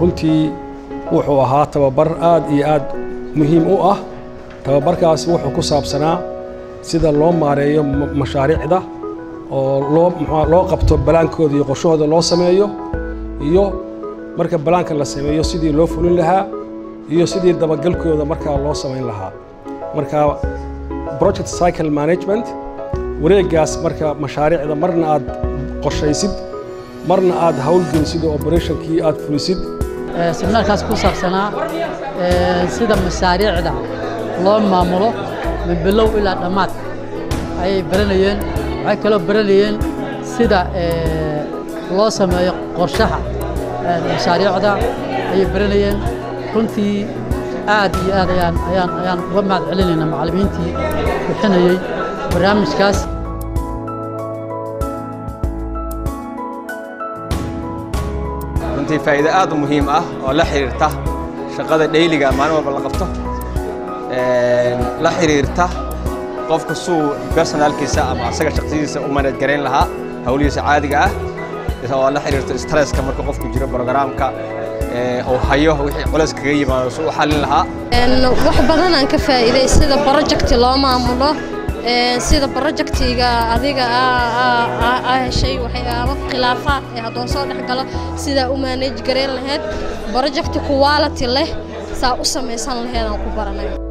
runtii wuxuu ahaa tababar aad iyo aad muhiim u ah tababarkaasi wuxuu ku saabsanaa sida loo maareeyo mashaariicda oo loo mxua loo qabto balaankooda iyo qorshahooda loo sameeyo iyo marka balaanka la sameeyo sidii loo fulin lahaa iyo sidii dabagalkooda markaa loo samayn lahaa marka project cycle management wareeggaas marka mashaariicda marna aad qorshaysid marna aad howlgelisid oo operationkii aad fulisid seminaarkaas ku saabsanaa sida mashaariicda loo maamulo min bilow ilaa dhammaad ayay baranayeen waxay kaloo baranayeen sida loo sameeyo qorshaha mashaariicda ayay baranayeen runtii aad iyo aad ayaan ayaan ayaan uga mahad celinaynaa macallimiintii bixinayey barnaamijkaas runtii faa'iido aad u muhiim ah oo la xiriirta shaqada dhayliga maalin walba la qabto la xiriirta qofka suu personaalkiisa ama asaga shaqsidiisa u manaj garayn lahaa hawlihiisa caadiga ah oo la xiriirta stresska marka qofku jiro programka uu hayo wixii culays kaga yimaado suu u xallin lahaa wax badan aan ka faa'iiday sida project loo maamulo sida projectiga adiga aa heshay waxyaabo khilaafaad ee haddoo soo dhex galo sidaa u manage garayn lahayd project quality leh saa u samaysan laheed aan ku baranay